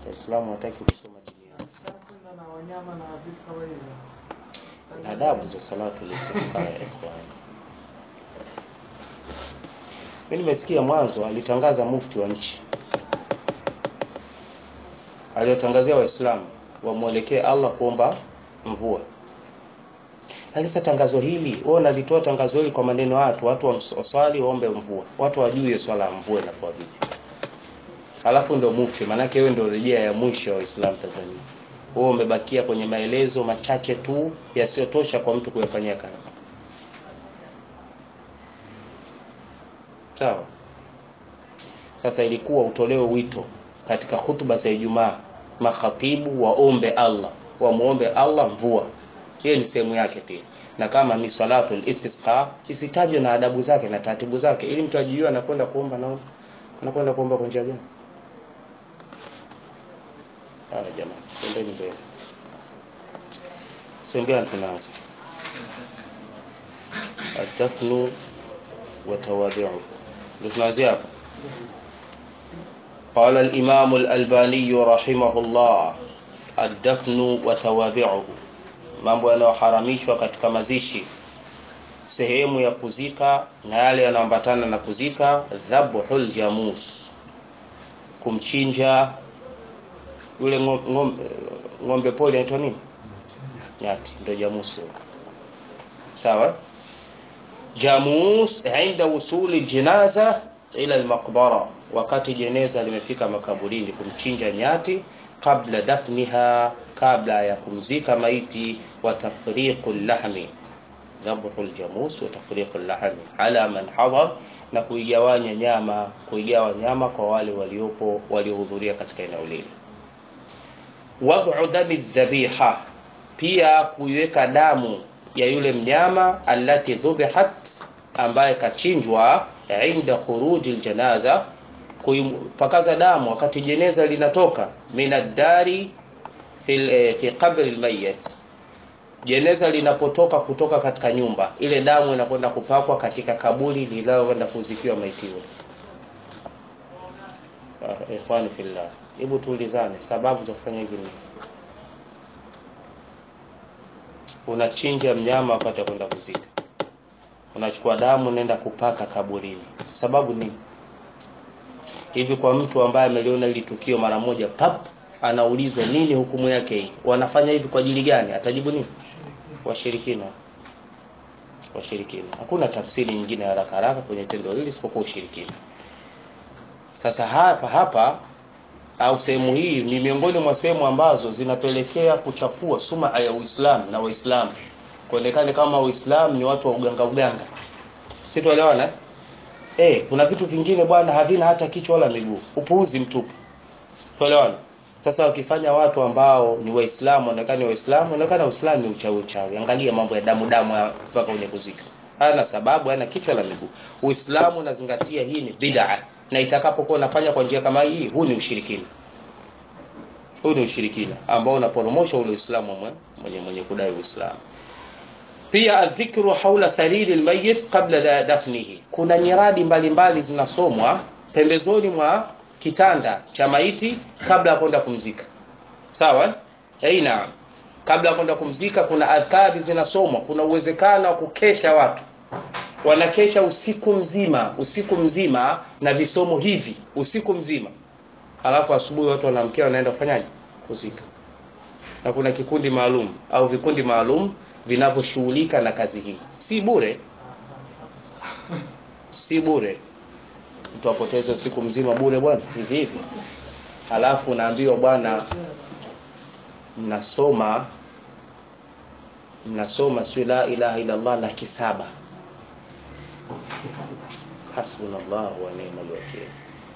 Waislamu hataki kusoma dini yao. na wanyama na vitu kama hivyo. na adabu za salatu listisqa ya ikhwan. Mimi nimesikia mwanzo alitangaza mufti wa nchi aliyotangazia Waislamu wamwelekee Allah kuomba mvua. Lakini sasa tangazo hili wewe unalitoa tangazo hili kwa maneno ya watu, watu waswali waombe mvua, watu wajue hiyo swala ya mvua inakuwa vipi. Halafu ndio mufti, maanake wewe ndio rejea ya mwisho wa Uislamu Tanzania wewe umebakia kwenye maelezo machache tu yasiyotosha kwa mtu kuyafanyia kazi. Sawa. Sasa ilikuwa utolewe wito katika hutuba za Ijumaa, makhatibu waombe Allah, wamuombe Allah mvua. Hiyo ni sehemu yake pia, na kama ni salatul istisqa isitajwe na adabu zake na taratibu zake, ili mtu ajijue anakwenda kuomba na anakwenda kuomba kwa njia gani. Haya jamaa, twendeni mbele. Sembea tunaanza. Atafnu wa tawadhi'u. Ndio tunaanzia hapa. قال الإمام الألباني رحمه الله الدفن وتوابعه mambo yanayoharamishwa katika mazishi sehemu ya kuzika na yale yanayoambatana na kuzika dhabhul jamus kumchinja yule ng'ombe, ng'ombe, ng'ombe poli anaitwa nini nyati ndio jamus sawa jamus inda wusuli jinaza ila almaqbara wakati jeneza limefika makaburini kumchinja nyati kabla dafniha kabla ya kumzika maiti wa tafriqu lahmi dhabhu aljamus wa tafriqu lahmi ala man hadar na kuigawanya nyama kuigawa nyama kwa wale waliopo waliohudhuria katika eneo lile wad'u dami dhabiha pia kuiweka damu ya yule mnyama allati dhubihat ambaye kachinjwa inda khuruji aljanaza kuipakaza damu wakati jeneza linatoka minadari fi, fi qabri almayyit jeneza linapotoka kutoka katika nyumba ile damu inakwenda kupakwa katika kaburi linalokwenda kuzikiwa maiti yule uh, ikhwani fillah hebu tuulizane sababu za kufanya hivi ni unachinja mnyama wakati kwenda kuzika unachukua damu unaenda kupaka kaburini sababu ni hivi kwa mtu ambaye ameliona hili tukio mara moja pap anaulizwa nini hukumu yake hii wanafanya hivi kwa ajili gani atajibu nini washirikina washirikina hakuna tafsiri nyingine haraka haraka kwenye tendo hili isipokuwa ushirikina sasa hapa hapa au sehemu hii ni miongoni mwa sehemu ambazo zinapelekea kuchafua suma ya Uislamu na Waislamu kuonekana kama Uislamu ni watu wa uganga uganga si tuelewana eh kuna vitu vingine bwana havina hata kichwa wala miguu upuuzi mtupu tuelewana sasa wakifanya watu ambao ni waislamu onekana waislamu onekana uislamu ni uchawi uchawi angalia mambo ya damu damu mpaka kwenye kuzika hana sababu hana kichwa la miguu uislamu unazingatia hii ni bid'a na itakapokuwa unafanya kwa njia kama hii huu ni ushirikina huu ni ushirikina ambao unaporomosha ule uislamu mwenye mwenye kudai uislamu pia adhikru haula sariri almayyit qabla dafnihi kuna nyiradi mbalimbali zinasomwa pembezoni mwa kitanda cha maiti kabla ya kwenda kumzika sawa eh naam kabla ya kwenda kumzika kuna adhkari zinasomwa kuna uwezekano wa kukesha watu wanakesha usiku mzima usiku mzima na visomo hivi usiku mzima alafu asubuhi watu wanaamkia wanaenda kufanyaje kuzika na kuna kikundi maalum au vikundi maalum vinavyoshughulika na kazi hii si bure si bure mtu apoteze usiku mzima bure bwana hivi hivi halafu naambiwa bwana mnasoma mnasoma si la ilaha illa Allah laki saba hasbunallahu wa ni'mal wakeel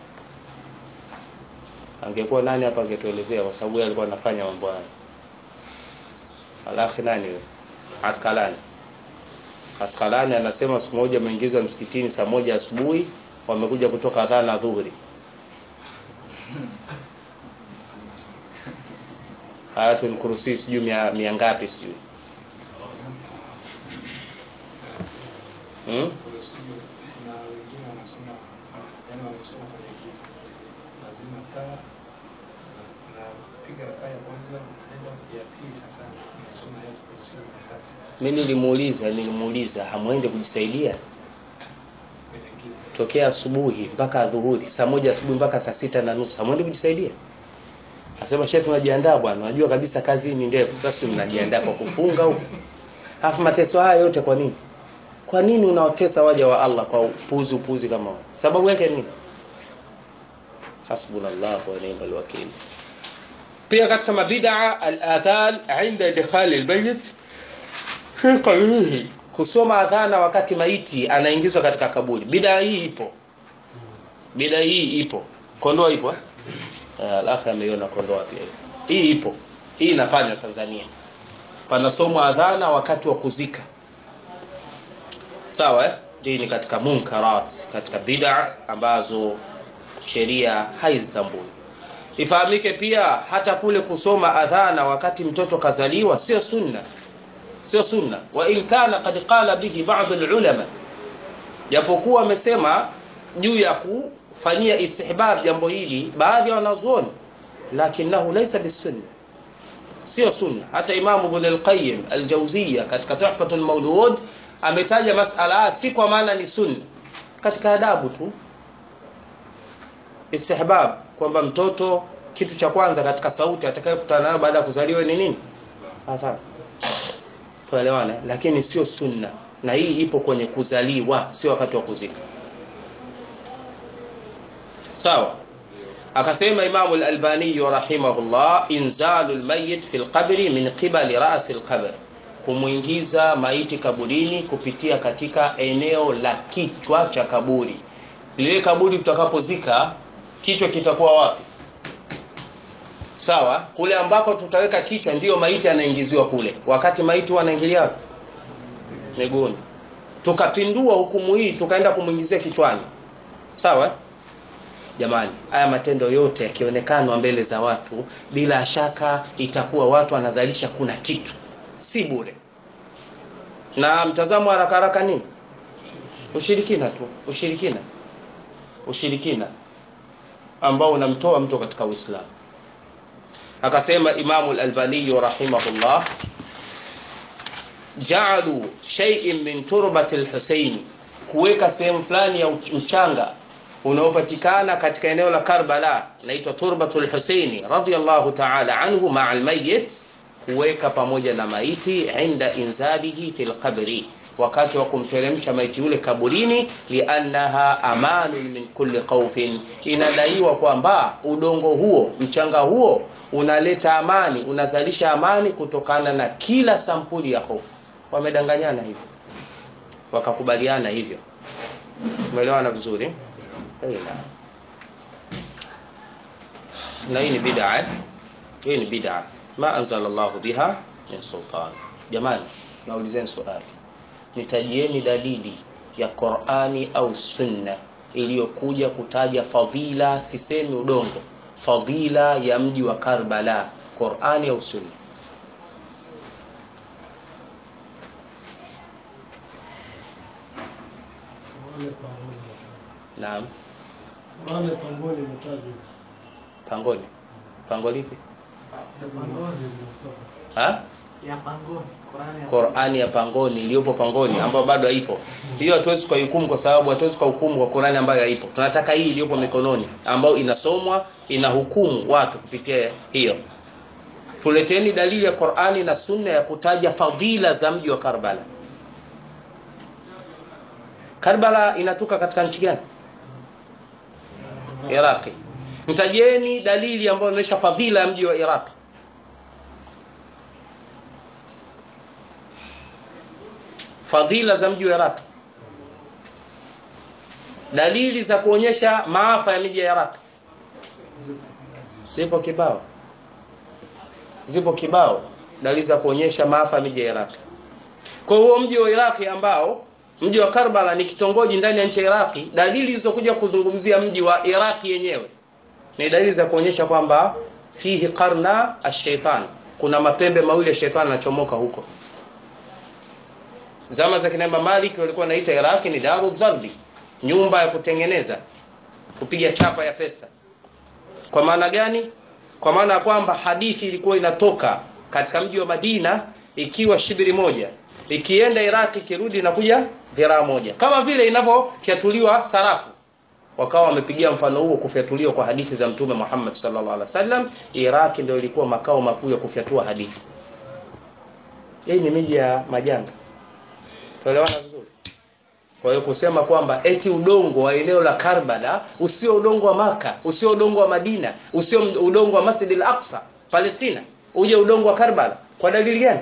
angekuwa nani hapa angetuelezea kwa sababu alikuwa anafanya mambo haya alafu nani huyo Askalani Askalani anasema siku moja ameingizwa msikitini saa moja asubuhi wamekuja kutoka adhana na dhuhuri ayatul kursi sijui mia, mia ngapi sijui hmm? na wengine wanasoma yani wanasoma kwenye giza lazima taa na piga rakaa ya kwanza naenda ya pili sasa nasoma aya tukasoma ya tatu Mimi nilimuuliza nilimuuliza hamwende kujisaidia kwenye giza tokea asubuhi mpaka adhuhuri, saa moja asubuhi mpaka saa sita na nusu hamwende kujisaidia? Asema shefu, unajiandaa bwana, unajua kabisa kazi ni ndefu. Sasa mnajiandaa kwa kufunga huko, alafu mateso haya yote kwa nini? Kwa nini unawatesa waja wa Allah kwa upuzi upuzi kama huu? Sababu yake ni nini? Hasbunallahu wa ni'mal wakil. Pia katika mabid'a al-adhan inda idkhali al-bayt fi qabrihi, kusoma adhana wakati maiti anaingizwa katika kaburi. Bid'a hii ipo, bid'a hii ipo. Kondoa ipo eh? Eh, Alafu ameiona Kondoa pia ipo. Hii ipo, hii inafanywa Tanzania. Panasomwa adhana wakati wa kuzika, sawa eh? Hii ni katika munkarat, katika bid'a ambazo sheria haizitambui. Ifahamike pia hata kule kusoma adhana wakati mtoto kazaliwa sio sunna, sio sunna, wa in kana qad qala bihi ba'd al-ulama, japokuwa amesema juu ya kufanyia istihbab jambo hili baadhi ya wanazuoni, lakinahu laysa bisunna, sio sunna. Hata Imamu Ibn al-Qayyim al-Jawziyya katika Tuhfatul Mawlud ametaja masala si kwa maana ni sunna, katika adabu tu istihbab kwamba mtoto kitu cha kwanza katika sauti atakayokutana nayo baada ya kuzaliwa ni nini? Adhana. Tuelewane, lakini sio sunna, na hii ipo kwenye kuzaliwa, sio wakati wa kuzika. Sawa. Akasema Imamu al-Albani rahimahullah, inzalu al-mayyit fi al-qabri min qibali ra'si al-qabr, kumwingiza maiti kaburini kupitia katika eneo la kichwa cha kaburi. Lile kaburi tutakapozika kichwa kitakuwa wapi? Sawa, kule ambako tutaweka kichwa ndiyo maiti anaingiziwa kule, wakati maiti wanaingilia wapi? Miguuni. Tukapindua hukumu hii tukaenda kumwingizia kichwani, sawa. Jamani, haya matendo yote yakionekana mbele za watu, bila shaka itakuwa watu wanazalisha kuna kitu, si bure. Na mtazamo haraka haraka nini? Ushirikina tu, ushirikina, ushirikina ambao unamtoa mtu katika Uislamu. Akasema Imamu al-Albani rahimahullah, ja'alu shay'in min turbati al-Husayn, kuweka sehemu fulani ya mchanga unaopatikana katika eneo la Karbala inaitwa turbatul Husaini radhiyallahu ta'ala anhu ma'a al-mayyit, kuweka pamoja na maiti inda inzalihi fil qabri wakati wa kumteremsha maiti yule kaburini, liannaha amanun min kulli khawfin, inadaiwa kwamba udongo huo mchanga huo unaleta amani, unazalisha amani kutokana na kila sampuli ya hofu. Wamedanganyana hivyo, wakakubaliana hivyo. Umeelewana vizuri? Na hii ni bid'a, eh? hii ni bid'a, ma anzala Allahu biha min sultan. Jamani, naulizeni swali nitajieni dalili ya Qur'ani au Sunna iliyokuja kutaja fadhila, sisemi udongo, fadhila ya mji wa Karbala, Qur'ani au Sunna? Naam, Wale pangoni imetajwa. pangoni. Pango lipi? Pangoni imetoka. Ha? ya pangoni Qur'ani ya Qur'ani ya pangoni iliyopo pangoni ambayo bado haipo. Hiyo hatuwezi kuhukumu kwa sababu hatuwezi kuhukumu kwa Qur'ani ambayo haipo. Tunataka hii iliyopo mikononi ambayo inasomwa inahukumu watu kupitia hiyo. Tuleteni dalili ya Qur'ani na Sunna ya kutaja fadhila za mji wa Karbala. Karbala inatoka katika nchi gani? Iraqi. Mtajeni dalili ambayo inaonyesha fadhila ya mji wa Iraq. Fadhila za mji wa Iraq. Dalili za kuonyesha maafa ya miji ya Iraq. Zipo kibao. Zipo kibao dalili za kuonyesha maafa ya miji ya Iraq. Kwa huo mji wa Iraki ambao mji wa Karbala ni kitongoji ndani ya nchi ya Iraki, dalili zilizokuja kuzungumzia mji wa Iraki yenyewe ni dalili za kuonyesha kwamba fihi qarna ash-shaytan, kuna mapembe mawili ya shetani yanachomoka huko. Zama za kina Imam Malik walikuwa wanaita Iraki ni daru dharbi, nyumba ya kutengeneza, kupiga chapa ya pesa. Kwa maana gani? kwa maana ya kwamba hadithi ilikuwa inatoka katika mji wa Madina ikiwa shibiri moja ikienda Iraq ikirudi inakuja dhiraa moja kama vile inavyofyatuliwa sarafu wakawa wamepigia mfano huo kufyatuliwa kwa hadithi za mtume Muhammad sallallahu alaihi wasallam Iraq ndio ilikuwa makao makuu ya kufyatua hadithi hii ni miji ya majanga tuelewana vizuri kwa hiyo kusema kwamba eti udongo wa eneo la Karbala usio udongo wa Maka, usio udongo wa Madina, usio udongo wa Masjid al-Aqsa Palestina, uje udongo wa Karbala kwa dalili gani?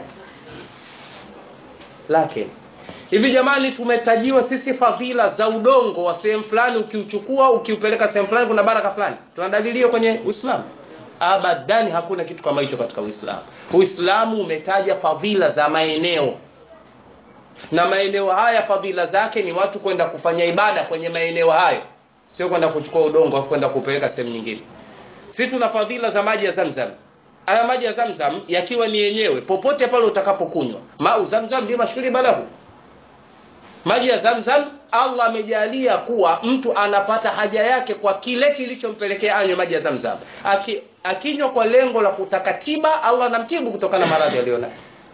Lakini hivi jamani, tumetajiwa sisi fadhila za udongo wa sehemu fulani, ukiuchukua ukiupeleka sehemu fulani kuna baraka fulani. Tuna dalili hiyo kwenye Uislamu? Abadani, hakuna kitu kama hicho katika Uislamu. Uislamu umetaja fadhila za maeneo na maeneo haya fadhila zake ni watu kwenda kufanya ibada kwenye maeneo hayo, sio kwenda kuchukua udongo afu kwenda kupeleka sehemu nyingine. Sisi tuna fadhila za maji ya Zamzam. Haya maji ya Zamzam yakiwa ni yenyewe, popote pale utakapokunywa, mau Zamzam ndio mashuhuri balahu. Maji ya Zamzam Allah amejalia kuwa mtu anapata haja yake kwa kile kilichompelekea anywe maji ya Zamzam. Aki, akinywa kwa lengo la kutaka tiba, Allah anamtibu kutokana na maradhi aliyonayo.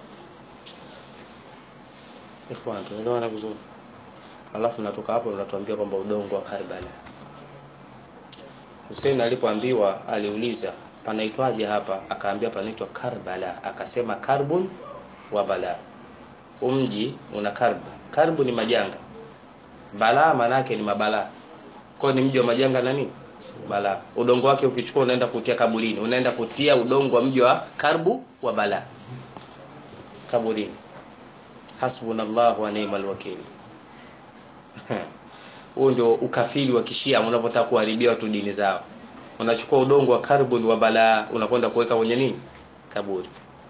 Ikhwan, tunaelewana vizuri. Alafu natoka hapo unatuambia kwamba udongo wa Karbala. Hussein alipoambiwa aliuliza panaitwaje hapa, akaambia panaitwa Karbala, akasema karbun wa bala. Umji una karbu. Karbu ni majanga. Balaa manake ni mabala. Kwa ni mji wa majanga na nini? Balaa. Udongo wake ukichukua unaenda kutia kaburini, unaenda kutia udongo wa mji wa karbu wa bala. Kaburini hasbunallahu wa ni'mal wakil. Huo ndio ukafiri wa kishia unapotaka kuharibia watu dini zao. Unachukua udongo wa karbon wa balaa unakwenda kuweka kwenye nini? Kaburi.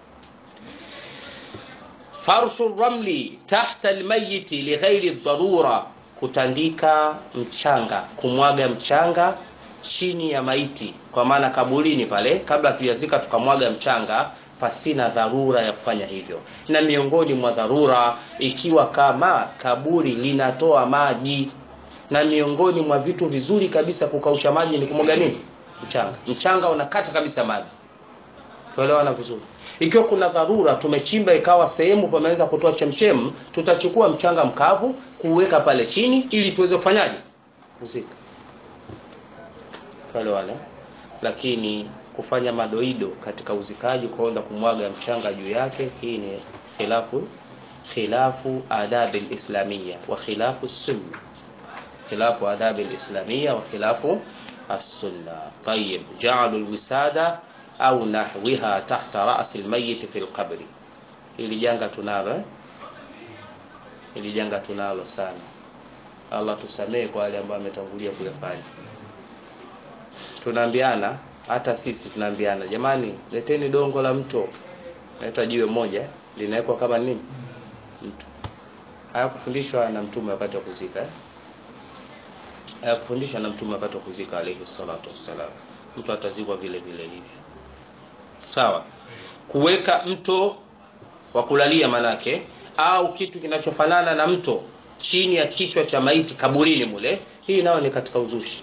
Farshu ramli tahta almayiti lighairi dharura, kutandika mchanga, kumwaga mchanga chini ya maiti, kwa maana kaburini pale, kabla tuyazika tukamwaga mchanga pasina dharura ya kufanya hivyo. Na miongoni mwa dharura ikiwa kama kaburi linatoa maji, na miongoni mwa vitu vizuri kabisa kukausha maji ni kumwaga nini? Mchanga. Mchanga unakata kabisa maji. Tuelewana vizuri. Ikiwa kuna dharura, tumechimba ikawa sehemu pameweza kutoa chemchem, tutachukua mchanga mkavu kuweka pale chini ili tuweze kufanyaje? Kuzika. Tuelewana? Lakini kufanya madoido katika uzikaji kwaenda kumwaga mchanga juu yake, hii ni khilafu khilafu adabi alislamia wa khilafu sunna, khilafu adabi alislamia wa khilafu as-sunna. Tayyib, ja'alu alwisada au nahwiha tahta ra's almayyit fi alqabri, hili janga tunalo eh? hili janga tunalo sana. Allah tusamee kwa wale ambao ametangulia kuyafanya. Tunaambiana hata sisi tunaambiana, jamani, leteni dongo la mto, naitwa jiwe moja linawekwa kama nini mto. Hayakufundishwa na mtume wakati wa kuzika eh? Hayakufundishwa na mtume wakati wa kuzika alayhi salatu wassalam. Mtu atazikwa vile vile hivi, sawa. Kuweka mto wa kulalia manake, au kitu kinachofanana na mto chini ya kichwa cha maiti kaburini mule, hii nayo ni katika uzushi,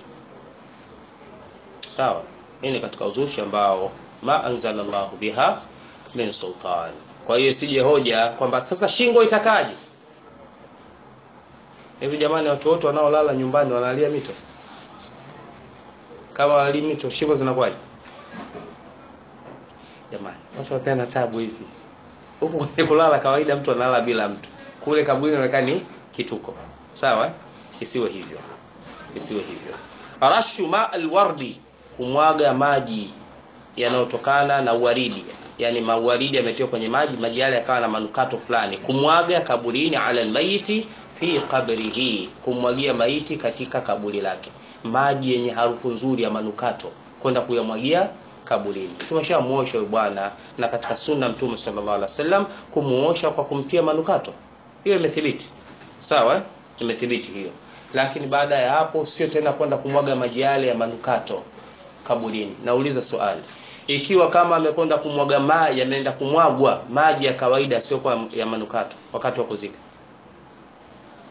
sawa hii ni katika uzushi ambao ma anzalallahu biha min sultan. Kwa hiyo sije hoja kwamba sasa shingo itakaje? Hivi jamani, watu wote wanaolala nyumbani wanalia mito? Kama wali mito, shingo zinakuwaje? Jamani, watu wapeana tabu hivi. Huku kwenye kulala kawaida mtu analala bila mtu, kule kaburi inaonekana ni kituko. Sawa, isiwe hivyo, isiwe hivyo. Rashu ma alwardi kumwaga maji yanayotokana na uwaridi, yani mauwaridi yametiwa kwenye maji, maji yale yakawa na manukato fulani, kumwaga kaburini, ala almayiti fi qabrihi, kumwagia maiti katika kaburi lake, maji yenye harufu nzuri ya manukato, kwenda kuyamwagia kaburini. Tumeshamuosha huyu bwana, na katika sunna Mtume sallallahu alaihi wasallam kumuosha kwa kumtia manukato, hiyo imethibiti, sawa, imethibiti hiyo. Lakini baada ya hapo sio tena kwenda kumwaga maji yale ya manukato kaburini. Nauliza swali, ikiwa kama amekwenda kumwaga maji, ameenda kumwagwa maji ya kawaida, sio kwa ya manukato, wakati wa kuzika,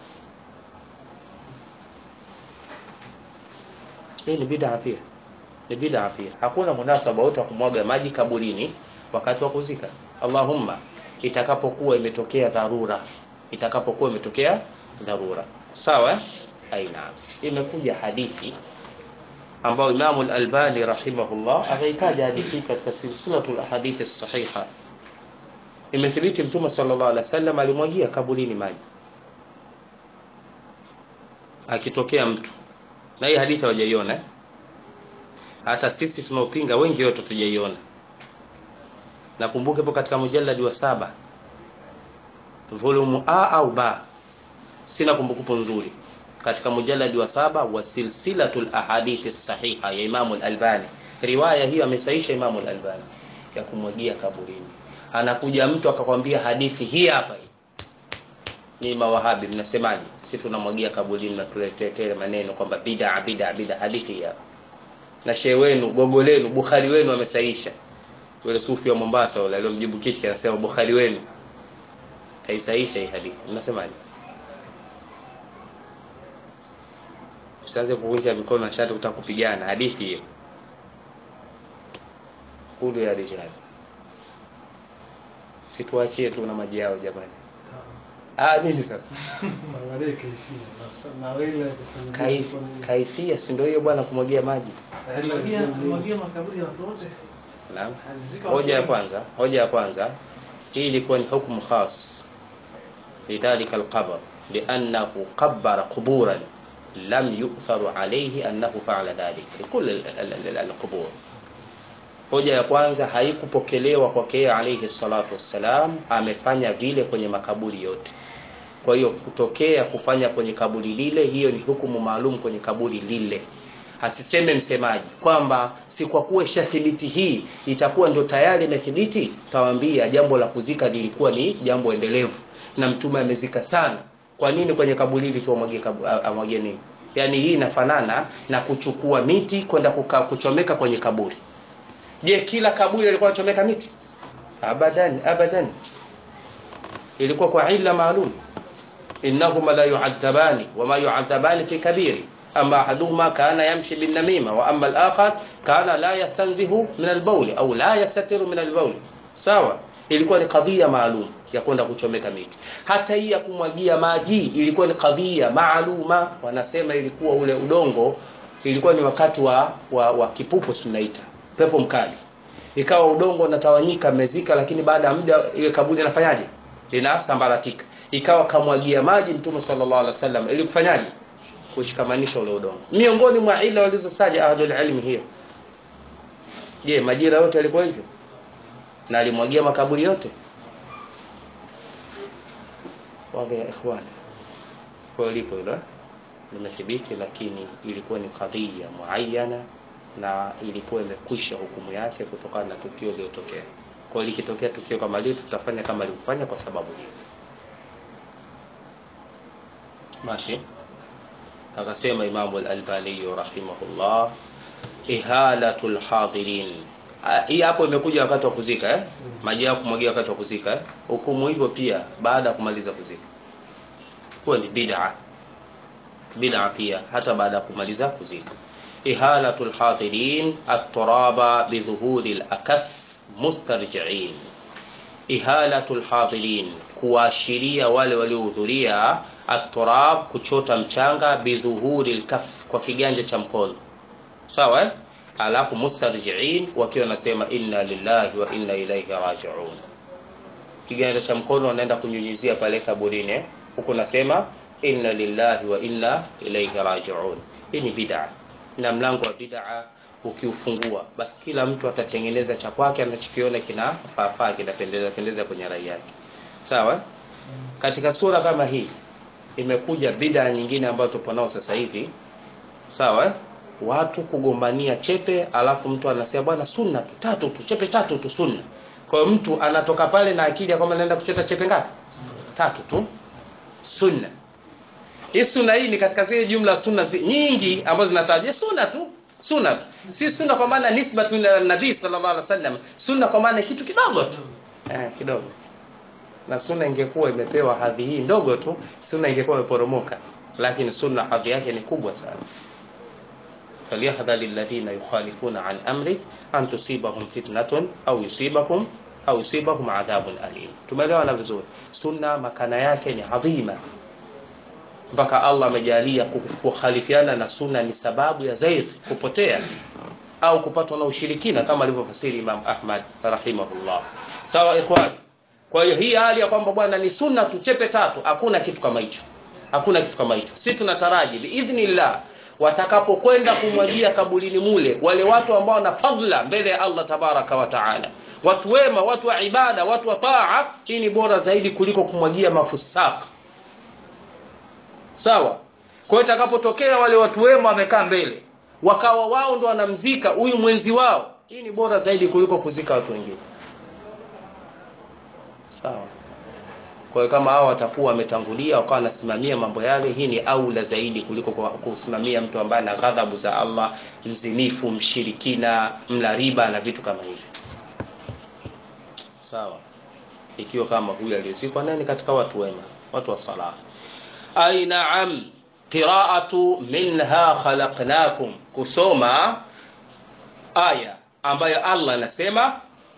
hii ni bid'a pia, ni bid'a pia hakuna munasaba wote wa kumwaga maji kaburini wakati wa kuzika Allahumma itakapokuwa imetokea dharura itakapokuwa imetokea dharura sawa aina imekuja hadithi ambayo Imam al-Albani rahimahullah akaitaja hadithi katika silsilatul ahadithi sahiha imethibiti mtume sallallahu alaihi wasallam alimwagia kaburini maji akitokea mtu na hii hadithi hawajaiona hata sisi tunaopinga wengi wetu tujaiona nakumbuka ipo katika mujalladi wa saba volume A au ba sina kumbukumbu nzuri katika mujalladi wa saba wa silsilatul ahadithi sahiha ya Imam al-Albani riwaya hiyo amesaisha Imam al-Albani ya kumwagia kaburini anakuja mtu akakwambia hadithi hii hapa hii ni mawahabi mnasemaje sisi tunamwagia kaburini na tuletetele maneno kwamba bid'a bid'a bid'a hadithi hii hapa na shehe wenu gogo lenu Bukhari wenu amesaisha yule sufi wa Mombasa yule aliyomjibu kishki anasema Bukhari wenu kaisaisha hii hadithi mnasemaje usianze kuvunja mikono na shati kutaka kupigana hadithi hiyo kulu ya rijali situaachie tu na maji yao jamani ah nini sasa Angalia kaifia. Na- na ile kufanya Kaif, kwa nini? kaifia si ndio hiyo bwana kumwagia maji Alimwagia alimwagia makaburi ya watu wote. naam Alizika hoja ya watu kwanza hoja ya kwanza hii ilikuwa ni hukumu khas lidhalika alqabr liannahu qabbara quburan lam yu'tharu alayhi annahu fa'ala dhalik likul alqubur hoja ya kwanza haikupokelewa kwake yeye alayhi salatu wassalam amefanya vile kwenye makaburi yote kwa hiyo kutokea kufanya kwenye kaburi lile hiyo ni hukumu maalum kwenye kaburi lile asiseme msemaji kwamba si kwa kuwa ishathibiti hii itakuwa ndio tayari imethibiti tawaambia jambo la kuzika lilikuwa ni jambo endelevu na mtume amezika sana kwa nini kwenye kaburi hili tu amwagie kabu- a- amwagie nini yaani hii inafanana na kuchukua miti kwenda kuka- kuchomeka kwenye kaburi je kila kaburi alikuwa anachomeka miti abadan abadan ilikuwa kwa illa maalum innahuma la yu'adhabani wama yu'adhabani fi kabiri ama ahaduhuma kana yamshi bin namima wa amma al-akhar kana la yastanzihu min al-bawl au la yastatiru min al-bawl sawa ilikuwa ni kadhia maalum ya kwenda kuchomeka miti hata hii ya kumwagia maji ilikuwa ni kadhia maaluma wanasema ilikuwa ule udongo ilikuwa ni wakati wa wa, wa kipupo tunaita pepo mkali ikawa udongo unatawanyika mezika lakini baada ya muda ile kaburi inafanyaje linasambaratika ikawa kamwagia maji mtume sallallahu alaihi wasallam ili kufanyaje kushikamanisha ule udongo miongoni mwa ila walizosaja ahlul ilmi hiyo je majira yote yalikuwa hivyo na alimwagia makaburi yote waga ya ikhwani kwa lipo hilo eh? limethibiti lakini ilikuwa ni kadhia muayyana na ilikuwa imekwisha hukumu yake kutokana na tukio lililotokea kwa hiyo likitokea tukio kama hili tutafanya kama lilivyofanya kwa sababu hiyo ماشي akasema Imamu al-Albani rahimahullah ihalatul hadirin Ah, hii hapo imekuja wakati wa kuzika eh maji ya kumwagia wakati wa kuzika eh hukumu hivyo pia baada ya kumaliza kuzika huwa ni bid'a bid'a pia hata baada ya kumaliza kuzika ihalatul hadirin at-turaba bi dhuhuri al-akaf mustarji'in ihalatul hadirin kuashiria wale waliohudhuria at-turab kuchota mchanga bidhuhuri al-kaf kwa kiganja cha mkono sawa eh? alafu mustarjiin wakiwa nasema inna lillahi wa inna ilaihi rajiun kiganja cha mkono wanaenda kunyunyizia pale kaburini eh? huku nasema inna lillahi wa inna ilaihi rajiun hii ni bid'a na mlango wa bid'a ukiufungua basi kila mtu atatengeneza cha kwake anachokiona kinafaafaa kinapendeza pendeza kwenye rai yake sawa katika sura kama hii imekuja bid'a nyingine ambayo tupo nao sasa hivi sawa eh? watu kugombania chepe alafu mtu anasema bwana sunna tu tatu tu chepe tatu tu sunna kwa hiyo mtu anatoka pale na akili ya kwamba naenda kuchota chepe ngapi tatu tu sunna hii sunna hii ni katika zile jumla sunna zi, nyingi ambazo zinatajwa sunna tu sunna tu si sunna kwa maana nisbatu ila nabii sallallahu alaihi wasallam sunna kwa maana kitu kidogo tu eh kidogo na sunna ingekuwa imepewa hadhi hii ndogo tu sunna ingekuwa imeporomoka lakini sunna hadhi yake ni kubwa sana falyahdhari alladhina yukhalifuna an amri an tusibahum fitnatun au yusibakum au yusibahum adhabun alim tumeelewana vizuri sunna makana yake ni adhima mpaka Allah amejalia kukhalifiana na sunna ni sababu ya zair kupotea au kupatwa na ushirikina kama alivyofasiri Imam Ahmad rahimahullah sawa ikhwan kwa hiyo hii hali ya kwamba bwana ni sunna tuchepe tatu hakuna kitu kama hicho hakuna kitu kama hicho sisi tunataraji biidhnillah watakapokwenda kumwagia kabulini mule wale watu ambao wana fadla mbele ya Allah tabaraka wa taala watu wema watu wa ibada watu wa taa hii ni bora zaidi kuliko kumwagia mafusaka sawa kwa hiyo itakapotokea wale watu wema wamekaa mbele wakawa wao ndo wanamzika huyu mwenzi wao hii ni bora zaidi kuliko kuzika watu wengine sawa kwa hiyo kama hao watakuwa wametangulia wakawa wanasimamia mambo yale hii ni aula zaidi kuliko kusimamia mtu ambaye ana ghadhabu za Allah mzinifu mshirikina mla riba na vitu kama hivi sawa ikiwa kama huyu aliyozikwa nani katika watu wema watu wa salah ay na'am qira'atu minha khalaqnakum kusoma aya ambayo Allah anasema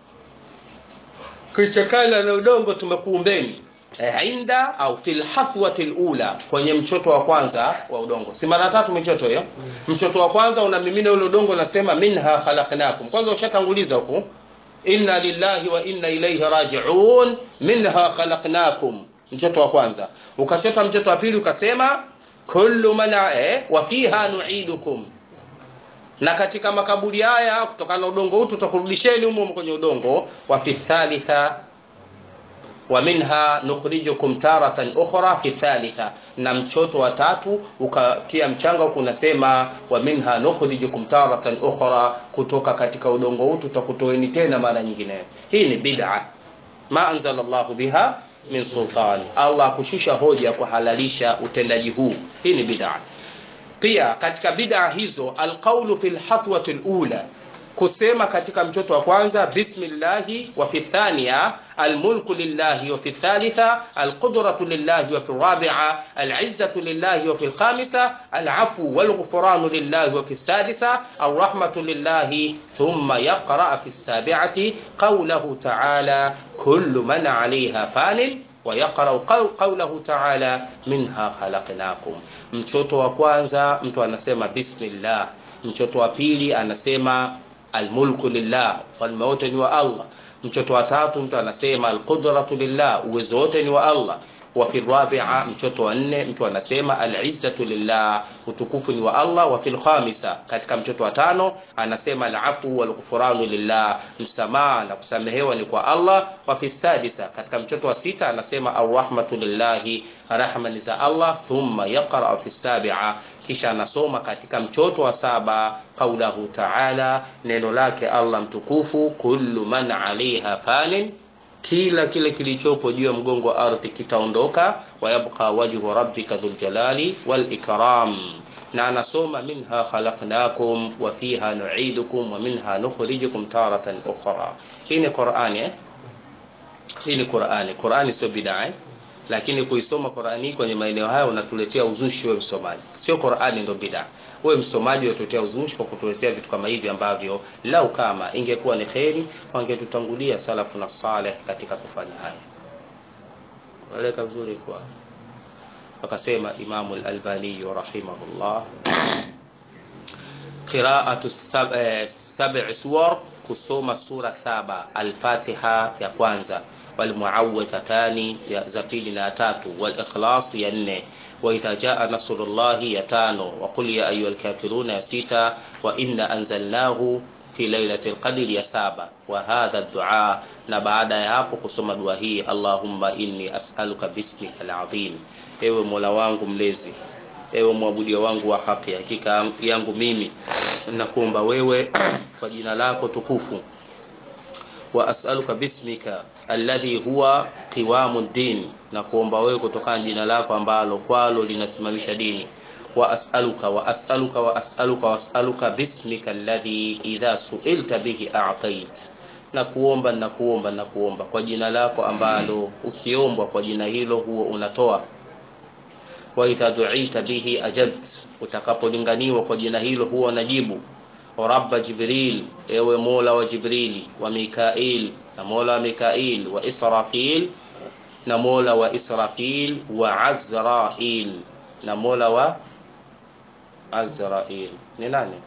kichakala na udongo tumekuumbeni inda au fil haswati alula kwenye mchoto wa kwanza wa udongo si mara tatu michoto hiyo mchoto wa kwanza unamimina ule udongo unasema minha khalaqnakum kwanza ushatanguliza huku inna lillahi wa inna ilayhi raji'un minha khalaqnakum mchoto wa kwanza ukachota mchoto wa pili ukasema kullu man eh, wa fiha nu'idukum na katika makaburi haya kutokana na udongo huu tutakurudisheni humo kwenye udongo wa fi thalitha wa minha nukhrijukum taratan ukhra fi thalitha na mchoto wa tatu ukatia mchanga huku unasema wa minha nukhrijukum taratan ukhra kutoka katika udongo huu tutakutoeni tena mara nyingine hii ni bid'a ma anzala Allahu biha min sultani Allah kushusha hoja kuhalalisha utendaji huu hii ni bid'a pia katika bid'a hizo alqawlu fil hathwati alula kusema katika mchoto wa kwanza bismillahi wa fi thaniya almulku lillahi wa fi thalitha alqudratu lillahi wa fi rabi'a alizzatu lillahi wa fi alkhamisa alafu walghufranu lillahi wa fi sadisa arrahmatu lillahi thumma yaqra fi sabi'ati qawluhu ta'ala kullu man 'alayha fanin ويقرأ قوله تعالى منها خلقناكم mchoto wa kwanza mtu anasema bismillah mchoto wa pili anasema almulku lillah falme wote ni wa Allah mchoto wa tatu mtu anasema alqudratu lillah uwezo wote ni wa Allah wa fi rabi'a mchoto wa nne mtu anasema al-izzatu lillah utukufu ni wa Allah wa fil khamisa katika mchoto wa tano anasema al-afu wal ghufranu lillah msamaha na kusamehewa ni kwa Allah wa fi sadisa katika mchoto wa sita anasema ar-rahmatu lillahi rahma ni za Allah thumma yaqra fi sabi'a kisha anasoma katika mchoto wa saba kaulahu ta'ala neno lake Allah mtukufu kullu man 'alayha fanin kila kile kilichopo juu ya mgongo wa ardhi kitaondoka wayabqa wajhu rabbika dhul jalali wal ikram na anasoma minha khalaqnakum wa fiha nu'idukum wa minha nukhrijukum taratan ukhra hii ni Qur'ani eh hii ni Qur'ani Qur'ani sio bid'a eh? lakini kuisoma Qur'ani kwenye maeneo haya unatuletea uzushi wewe msomaji sio Qur'ani ndio bid'a wewe msomaji unatuletea uzushi kwa kutuletea vitu kama hivi ambavyo lau kama ingekuwa ni kheri wangetutangulia salafu na saleh katika kufanya haya waleka vizuri kwa wakasema Imamu al-Albani rahimahullah qira'atu sab'i suwar kusoma sura saba al-Fatiha ya kwanza والمعوذتان ya za pili na tatu wal-ikhlas ya nne وإذا جاء نصر الله يا تانو وقل يا أيها الكافرون يا سيتا وإنا أنزلناه في ليلة القدر يا سابا وهذا الدعاء نبعد يافو قسم دعاء اللهم إني أسألك باسمك العظيم ewe mola wangu mlezi ewe mwabudia wangu wa haki hakika yangu mimi nakuomba wewe kwa jina lako tukufu wa as'aluka bismika alladhi huwa qiwamu din na kuomba wewe kutokana jina lako ambalo kwalo linasimamisha dini wa as'aluka wa as'aluka wa as'aluka wa as'aluka bismika alladhi idha su'ilta bihi a'tait na kuomba na kuomba na kuomba kwa jina lako ambalo ukiombwa kwa jina hilo huo unatoa wa idha du'ita bihi ajabt utakapolinganiwa kwa jina hilo huwa najibu rabba jibril ewe mola wa jibrili wa mikail na mola wa mikail wa israfil na mola wa israfil wa azrail na mola wa azrail ni nani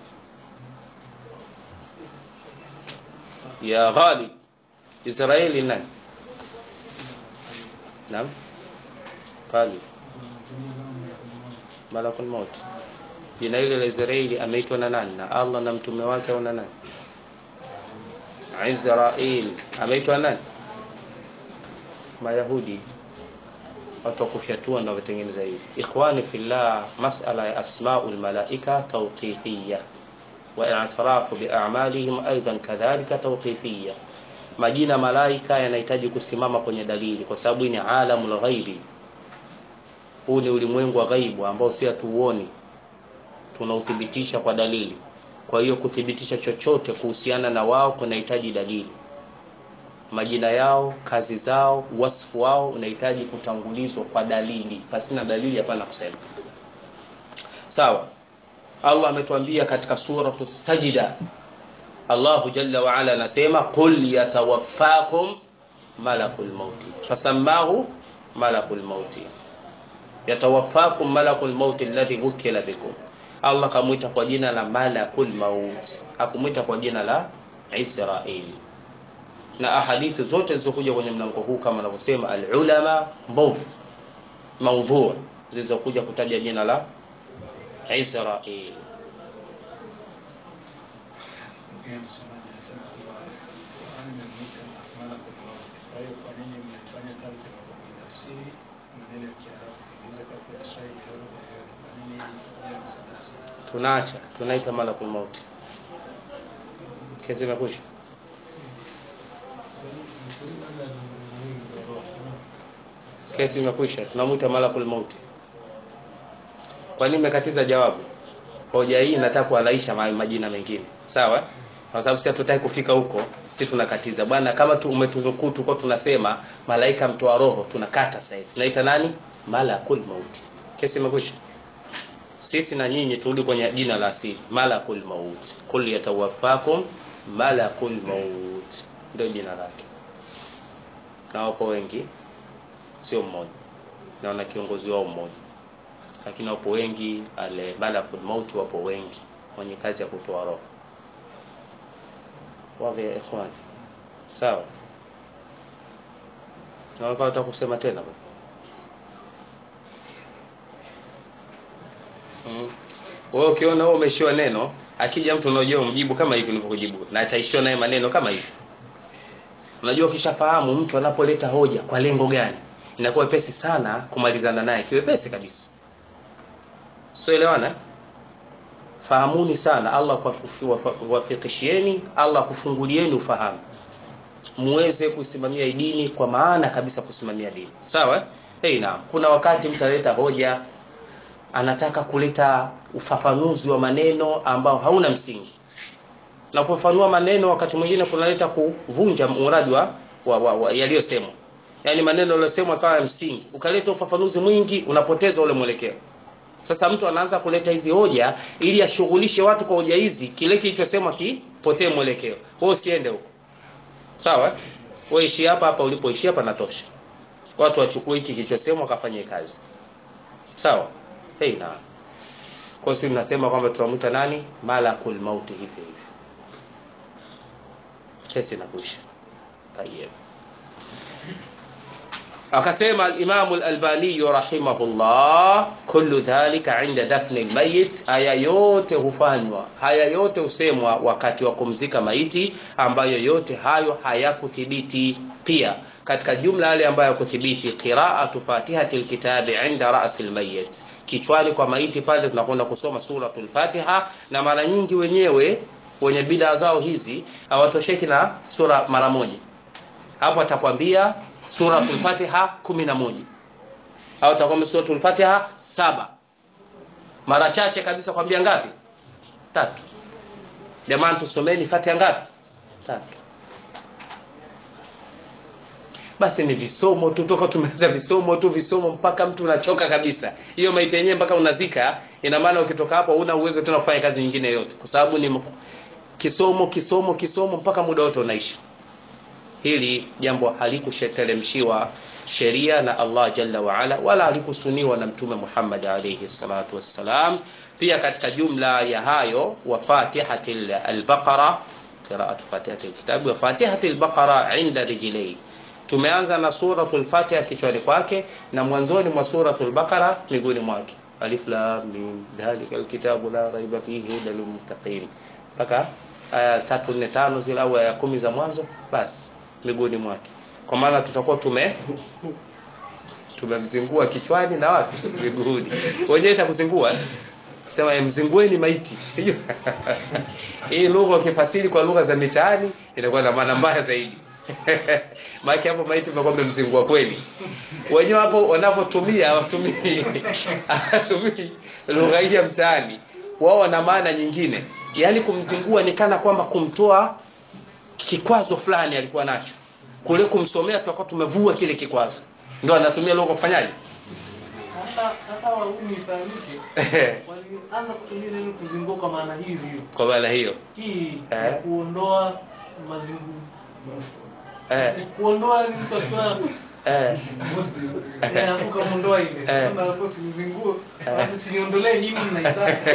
ya ghalib israeli nani naam ghalib malakul maut jina hili la Israeli ameitwa na nani na Allah na mtume wake au na nani Israel ameitwa nani Mayahudi watu wakufyatua ndio watengeneza hivi ikhwani fillah masala ya asmaul malaika tawqifiyya wa i'tirafu bi a'malihim aidan kadhalika tawqifiyya majina malaika yanahitaji kusimama kwenye dalili kwa sababu ni alamul ghaibi huu ni ulimwengu wa ghaibu ambao si hatuuoni tunauthibitisha kwa dalili kwa hiyo kuthibitisha chochote kuhusiana na wao kunahitaji dalili majina yao kazi zao wasfu wao unahitaji kutangulizwa kwa dalili pasina dalili hapana kusema sawa Allah ametuambia katika suratu sajida Allahu jalla wa ala anasema qul yatawaffakum malakul mauti fasamahu malakul mauti yatawaffakum malakul mauti alladhi wukila bikum Allah kamwita kwa jina la malakul maut hakumwita kwa jina la Israeli na ahadithi zote zilizokuja kwenye mlango huu kama anavyosema alulama mbovu maudhu zilizokuja kutaja jina la Israeli Pia msemaji anasema kwamba Qur'an imemwita malakul maut. Kwa hiyo kwa nini mnafanya kazi ya kutafsiri maneno ya Kiarabu kuingiza kwa Kiswahili au lugha yoyote? Kwa nini hii ya msadasi? tunaacha tunaita malakul maut kesi imekwisha kesi imekwisha tunamwita malakul maut kwa nini mmekatiza jawabu hoja hii nataka kualaisha ma- majina mengine sawa kwa sababu sisi hatutaki kufika huko si tunakatiza bwana kama tu umetunukuu tuko tunasema malaika mtoa roho tunakata sasa hivi tunaita nani malakul maut kesi imekwisha sisi na nyinyi turudi kwenye jina la asili malakul maut kul yatawaffakum malakul maut ndio jina lake na wapo wengi sio mmoja na wana kiongozi wao mmoja lakini wapo wengi ale malakul maut wapo wengi wenye kazi ya kutoa roho wapi ya ikhwan sawa na wakati kusema tena bwana Mm. Wewe ukiona wewe umeshiwa neno, akija mtu unajua umjibu kama hivi nilivyokujibu na ataishiwa naye maneno kama hivi. Unajua ukishafahamu mtu anapoleta hoja kwa lengo gani, inakuwa pesi sana kumalizana naye, kiwepesi kabisa. Sio elewana? Fahamuni sana Allah kuwafikishieni, Allah kufungulieni ufahamu. Muweze kusimamia dini kwa maana kabisa kusimamia dini. Sawa? Hey, naam. Kuna wakati mtaleta hoja anataka kuleta ufafanuzi wa maneno ambao hauna msingi na kufafanua maneno wakati mwingine kunaleta kuvunja muradi wa, wa, wa, wa yaliyosemwa yaani maneno yaliyosemwa kawa ya msingi ukaleta ufafanuzi mwingi unapoteza ule mwelekeo sasa mtu anaanza kuleta hizi hoja ili ashughulishe watu kwa hoja hizi kile kilichosemwa kipotee mwelekeo wewe usiende huko sawa wewe ishi hapa hapa ulipoishi hapa natosha watu wachukue hiki kilichosemwa wakafanye kazi sawa hey, na kwa sisi tunasema kwamba tunamwita nani malakul mauti hivi hivi kesi inakwisha tayeb akasema al-Imam al-Albani rahimahullah kullu dhalika inda dafni al-mayit haya yote hufanywa haya yote husemwa wakati wa kumzika maiti ambayo yote hayo hayakuthibiti pia katika jumla yale ambayo kuthibiti qira'atu fatihati alkitabi inda ra'si almayyit kichwani kwa maiti pale tunakwenda kusoma suratul fatiha na mara nyingi wenyewe wenye bidaa zao hizi hawatosheki na sura mara moja hapo atakwambia suratul fatiha 11 au atakwambia suratul fatiha saba mara chache kabisa kwambia ngapi tatu jamani tusomeni fatiha ngapi tatu basi ni visomo tu toka tumeanza visomo tu visomo mpaka mtu unachoka kabisa hiyo maiti yenyewe mpaka unazika ina maana ukitoka hapo huna uwezo tena kufanya kazi nyingine yote kwa sababu ni kisomo kisomo kisomo mpaka muda wote unaishi hili jambo halikusheteremshiwa sheria na Allah jalla wa ala wala halikusuniwa na mtume Muhammad alayhi salatu wassalam pia katika jumla ya hayo wa fatihatil al-baqara qira'atu fatihatil kitab wa fatihatil baqara inda rijlai tumeanza na suratul fatiha kichwani kwake na mwanzoni mwa suratul baqara miguuni mwake alif lam mim dhalikal kitabu la raiba fihi hudal lil muttaqin mpaka aya 3 4 5 zile au aya 10 za mwanzo basi miguuni mwake kwa maana tutakuwa tume tumemzingua kichwani na wapi miguuni wenyewe itakuzingua sema mzingueni maiti sijui hii lugha ukifasiri kwa lugha za mitaani inakuwa na maana mbaya zaidi maana hapo maiti umekuwa umemzingua kweli wenyewe hapo wanapotumia hawatumii hawatumii lugha hii ya mtaani wao wana maana nyingine yaani kumzingua ni kana kwamba kumtoa kikwazo fulani alikuwa nacho kule kumsomea tutakuwa tumevua kile kikwazo ndio anatumia lugha kufanyaje hata hata waumi ifahamike walianza kutumia neno kuzingua kwa maana hiyo hiyo kwa maana hiyo hii Eh. ya kuondoa mazingu eh, ni kuondoa ni mtu akiwa eh, eh, hapo kamuondoa ile Eh. kama hapo simzingue watu siniondolee hii mnaitaka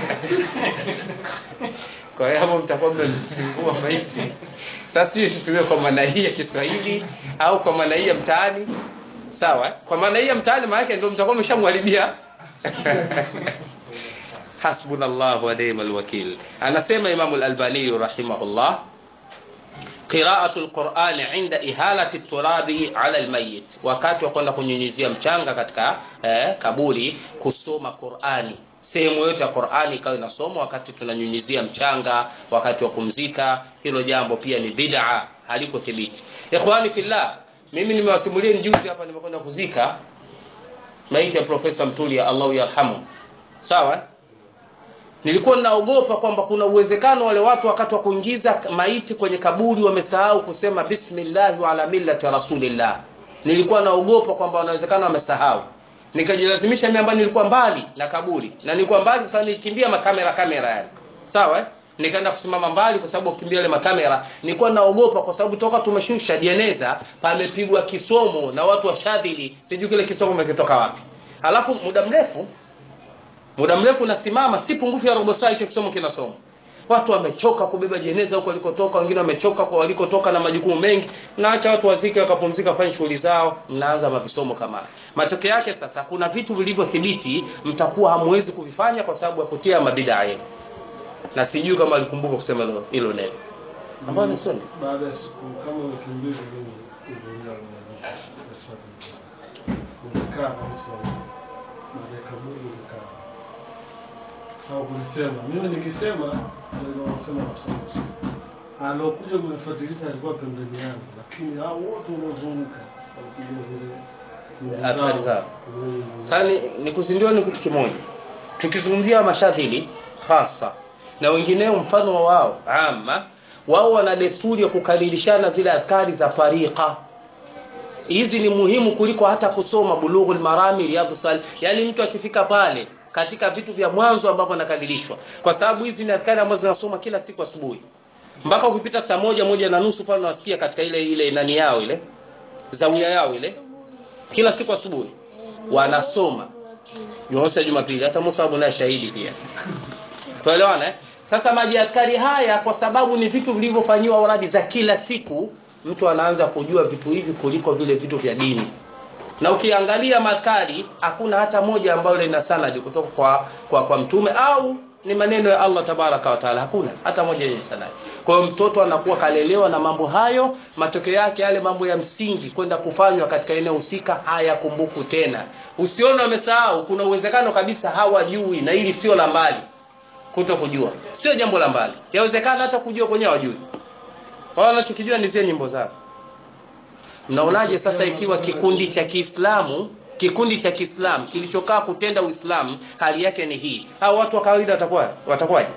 kwa hiyo hapo mtakuwa mmemzingua maiti sasa sio tutumie kwa maana hii ya Kiswahili au kwa maana hii ya mtaani sawa eh? kwa maana hii ya mtaani maana yake ndio mtakuwa mmeshamharibia hasbunallahu wa ni'mal wakil anasema Imam al-Albani rahimahullah qira'atu al-Qur'ani 'inda ihalati turabi 'ala al-mayyit wakati wa kwenda kunyunyizia mchanga katika eh, kaburi kusoma Qur'ani sehemu yote ya Qur'ani ikawa inasomwa wakati tunanyunyizia mchanga wakati wa kumzika hilo jambo pia ni bid'a haliko thibiti ikhwani fillah mimi nimewasimulia juzi hapa nimekwenda kuzika maiti ya profesa Mtulia Allahu yarhamu sawa nilikuwa ninaogopa kwamba kuna uwezekano wale watu wakati wa kuingiza maiti kwenye kaburi wamesahau kusema bismillah wa ala millati rasulillah nilikuwa naogopa kwamba wanawezekana wamesahau nikajilazimisha mimi ambaye nilikuwa mbali na kaburi na nilikuwa mbali kwa sababu nilikimbia makamera kamera yani sawa eh? nikaenda kusimama mbali kwa sababu kukimbia ile makamera nilikuwa naogopa kwa sababu toka tumeshusha jeneza pamepigwa kisomo na watu washadhili sijui kile kisomo kimetoka wapi halafu muda mrefu muda mrefu nasimama si pungufu ya robo saa hicho kisomo kinasoma watu wamechoka kubeba jeneza huko walikotoka wengine wamechoka kwa walikotoka na majukumu mengi naacha watu wazike wakapumzika fanye shughuli zao mnaanza mavisomo kama haya. matokeo yake sasa kuna vitu vilivyothibiti mtakuwa hamwezi kuvifanya kwa sababu ya kutia mabidaa yenu na sijui kama alikumbuka kusema hilo- hilo neno ambayo ni sunna baada ya siku kama wiki mbili mimi nilienda umekaa kabisa baada ya kaburi umekaa au kulisema mimi nikisema ndio wanasema wasema alokuja kunifuatilia alikuwa pembeni yangu lakini hao wote wanaozunguka walipiga zile nyimbo Athari zao. zile nyimbo sasa ni, ni kuzindiwa ni kitu kimoja tukizungumzia mashadhili hasa na wengineo mfano wa wao ama wao wana desturi ya kukalilishana zile askari za tariqa hizi ni muhimu kuliko hata kusoma bulughul marami riyadhus sal yani mtu akifika pale katika vitu vya mwanzo ambavyo anakadilishwa kwa sababu hizi ni askari ambazo zinasoma kila siku asubuhi mpaka ukipita saa moja moja na nusu pale unasikia katika ile ile nani yao ile zawia yao ile kila siku asubuhi wanasoma Jumamosi na Jumapili hata Musa Abu naye shahidi pia tuelewana eh? sasa maji askari haya kwa sababu ni vitu vilivyofanyiwa uradi za kila siku mtu anaanza kujua vitu hivi kuliko vile vitu vya dini na ukiangalia maskari hakuna hata moja ambayo lina sanadi kutoka kwa, kwa, kwa mtume au ni maneno ya Allah tabaraka wa taala hakuna hata moja yenye sanadi kwa hiyo mtoto anakuwa kalelewa na mambo hayo matokeo yake yale mambo ya msingi kwenda kufanywa katika eneo husika hayakumbuku tena usione wamesahau kuna uwezekano kabisa hawajui na hili sio la mbali kuto kujua sio jambo la mbali yawezekana hata kujua kwenyewe hawajui wao wanachokijua ni zile nyimbo zao mnaonaje sasa ikiwa kikundi cha Kiislamu kikundi cha Kiislamu kilichokaa kutenda Uislamu hali yake ni hii hao watu wa kawaida watakuwa watakuwaje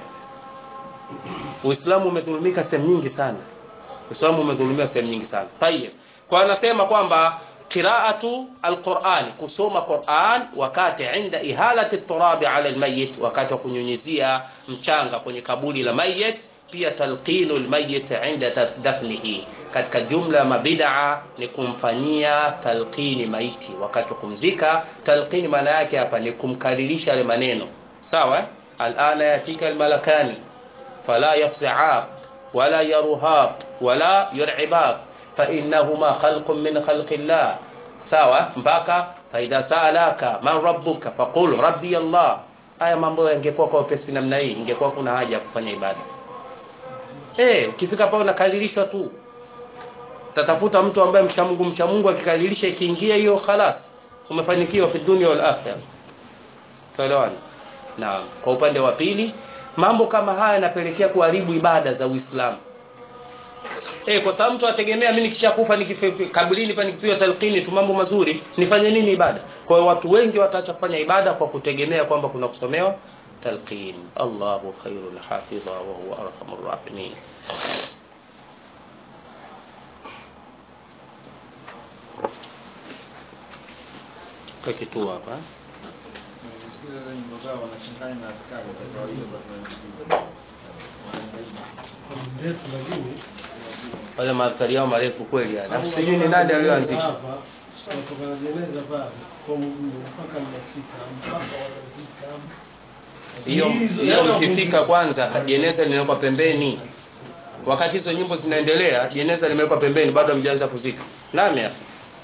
Uislamu umedhulumika sehemu nyingi sana Uislamu umedhulumiwa sehemu nyingi sana tayeb kwa anasema kwamba qiraatu alquran kusoma quran wakati inda ihalati turabi ala almayit wakati wa kunyunyizia mchanga kwenye kaburi la mayit pia talqinu almayit inda dafnihi katika jumla ya mabidaa ni kumfanyia talqini maiti wakati wa kumzika talqini maana yake hapa ni kumkaririsha yale maneno sawa alana yatika almalakani fala yafza'ak wala yaruhaq wala yur'ibak فإنهما خلق من خلق الله sawa mpaka faidha saalaka man rabbuka faqul rabbi Allah haya mambo yangekuwa kwa upesi namna hii ingekuwa kuna haja ya kufanya ibada eh ukifika pale unakaririshwa tu tatafuta mtu ambaye mcha Mungu mcha Mungu akikaririsha ikiingia hiyo khalas umefanikiwa fi dunia wal akhirah tuelewana naam kwa upande wa pili mambo kama haya yanapelekea kuharibu ibada za Uislamu Eh, kwa sababu mtu ategemea mimi nikishakufa nikikaburini pa nikipiwa talqini tu mambo mazuri, nifanye nini ibada? Kwa hiyo watu wengi wataacha kufanya ibada kwa kutegemea kwamba kuna kusomewa talqin. Allahu khairul hafidha wa huwa arhamur rahimin. Kwa kitu hapa. Nasikia nyimbo zao wanachanganya na askari za kawaida za kunajibu. mrefu lakini Wale maadhari yao marefu kweli yani. Alafu sijui ni nani aliyoanzisha. hapa tunatoka na jeneza pale kwa mguu mpaka mnafika mpaka wanazika Hiyo Hizo- hiyo yaani mkifika kwanza jeneza linawekwa pembeni. Wakati hizo nyimbo zinaendelea, jeneza limewekwa pembeni bado hamjaanza kuzika. Nani hapa?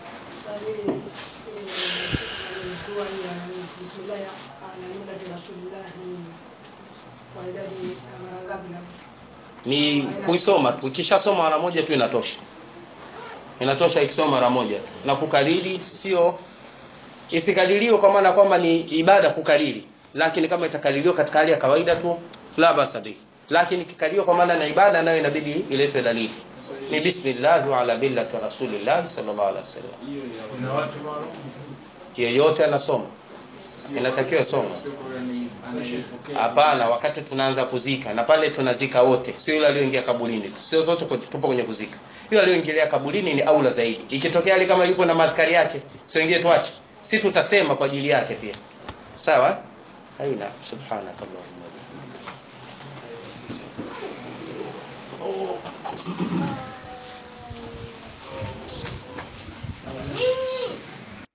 ni kuisoma tu ukishasoma mara moja tu inatosha inatosha ikisoma mara moja tu na kukariri sio isikaririwe kwa maana kwamba ni ibada kukariri lakini kama itakaririwa katika hali ya kawaida tu la basa bihi lakini ikikaririwa kwa maana na ibada nayo inabidi iletwe dalili ni bismillah wa ala millati rasulillah sallallahu alaihi wasallam Kuna watu maalum yeyote anasoma inatakiwa soma sio yani anayepokea. Hapana, wakati tunaanza kuzika na pale tunazika wote, sio yule aliyoingia kaburini. Sio zote kwa- tupo kwenye kuzika. Yule aliyoingilia kaburini ni aula zaidi. Ikitokea hali kama yuko na madhkari yake, sio ingie tuache. Si tutasema kwa ajili yake pia. Sawa? Aina subhanakallahumma wa bihamdika.